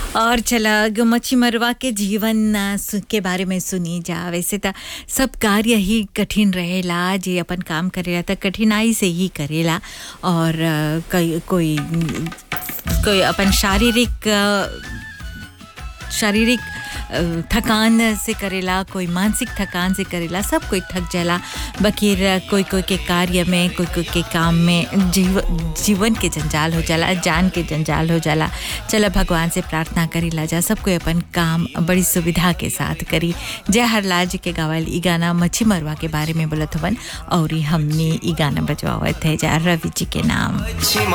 और चला ग- मच्छी मरवा के जीवन आ, सु- के बारे में सुनी जा वैसे त सब कार्य ही कठिन रहेला जे अपन काम करेला त कठिनाई से ही करेला और आ, कई कोई कोई अपन शारीरिक आ, शारीरिक अ, थकान से करेला कोई मानसिक थकान से करेला सब कोई थक जाला बकीर कोई कोई के कार्य में कोई कोई के काम में जीव जीवन के जंजाल हो जाला जान के जंजाल हो जाला चलो भगवान से प्रार्थना करीला जा सब कोई अपन काम बड़ी सुविधा के साथ करी जय हरलाल जी के गावल ई गाना मच्छी मरवा के बारे में बोलत हवन और हमने ई गाना बजवावत है जा रवि जी के नाम